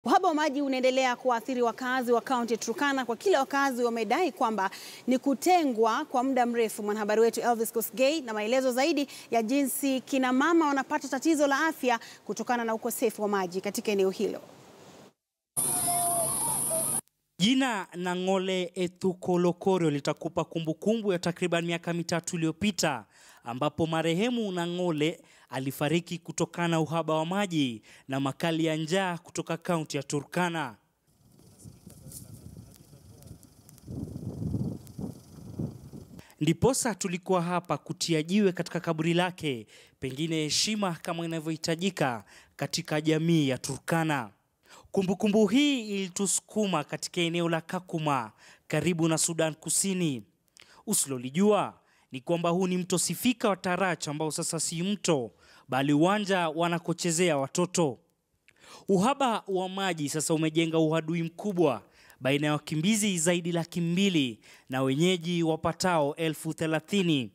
Uhaba wa maji unaendelea kuwaathiri wakazi wa kaunti ya Turkana kwa kila wakazi wamedai kwamba ni kutengwa kwa muda mrefu. Mwanahabari wetu Elvis Kosgei na maelezo zaidi ya jinsi kina mama wanapata tatizo la afya kutokana na ukosefu wa maji katika eneo hilo. Jina Nang'ole Ethukolokoro litakupa kumbukumbu ya takriban miaka mitatu iliyopita ambapo marehemu Nang'ole alifariki kutokana na uhaba wa maji na makali ya njaa kutoka kaunti ya Turkana. Ndiposa tulikuwa hapa kutia jiwe katika kaburi lake, pengine heshima kama inavyohitajika katika jamii ya Turkana. Kumbukumbu kumbu hii ilitusukuma katika eneo la Kakuma karibu na Sudan Kusini. Usilolijua ni kwamba huu ni mto Sifika wa Tarach ambao sasa si mto bali uwanja wanakochezea watoto. Uhaba wa maji sasa umejenga uhadui mkubwa baina ya wakimbizi zaidi laki mbili na wenyeji wapatao elfu thelathini.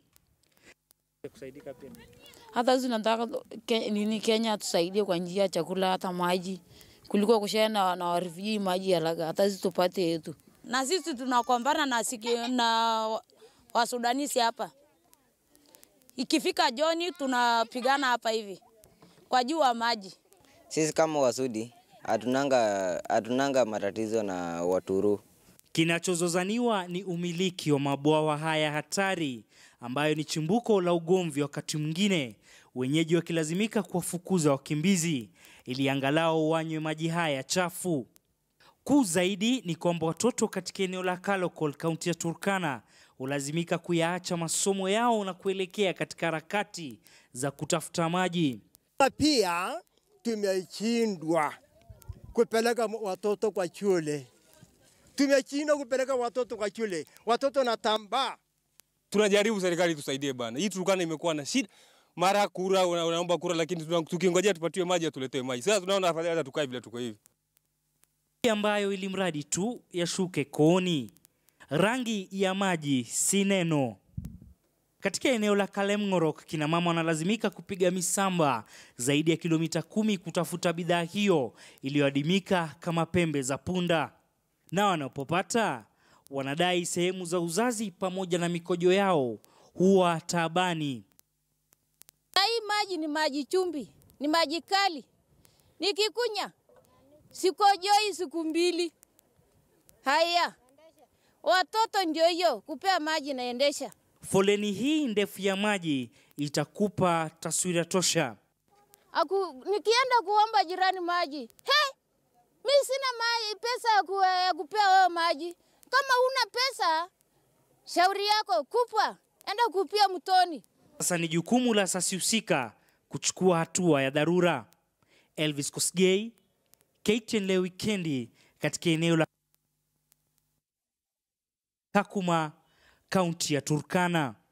Hata sisi tunataka ke, nini Kenya tusaidie kwa njia ya chakula hata maji kuliko kushare na, na warifujii maji haraka, hata sisi tupate yetu. Na sisi tunakombana na, siki, na wasudanisi hapa, ikifika joni tunapigana hapa hivi kwa juu wa maji. Sisi kama Wasudi hatunanga hatunanga matatizo na Waturu. Kinachozozaniwa ni umiliki wa mabwawa haya hatari ambayo ni chimbuko la ugomvi, wakati mwingine wenyeji wakilazimika kuwafukuza wakimbizi ili angalau wanywe maji haya chafu. Kuu zaidi ni kwamba watoto katika eneo la Kalokol, kaunti ya Turkana, hulazimika kuyaacha masomo yao na kuelekea katika harakati za kutafuta maji. Pia tumeshindwa kupeleka watoto kwa shule, tumeshindwa kupeleka watoto kwa shule, watoto natambaa. Tunajaribu serikali tusaidie bana, hii Turkana imekuwa na shida mara kura unaomba kura, lakini tukingojea tupatiwe maji atuletee maji. Sasa tunaona afadhali hata tukae vile tuko hivi, ambayo ili mradi tu yashuke kooni. Rangi ya maji si neno. Katika eneo la Kalemng'orok, kina mama wanalazimika kupiga misamba zaidi ya kilomita kumi kutafuta bidhaa hiyo iliyoadimika kama pembe za punda, na wanapopata wanadai sehemu za uzazi pamoja na mikojo yao huwa taabani. Hii maji ni maji chumbi, ni maji kali. Nikikunya sikojoi siku mbili. Haya, watoto ndio hiyo kupea maji naendesha. Foleni hii ndefu ya maji itakupa taswira tosha. Aku, nikienda kuomba jirani maji, he, mi sina maji, pesa ya, ku, ya kupea wewe maji. Kama una pesa, shauri yako, kupwa, enda kupia mtoni. Sasa ni jukumu la asasi husika kuchukua hatua ya dharura. Elvis Kosgei, KTN leo wikendi katika eneo la Kakuma, kaunti ya Turkana.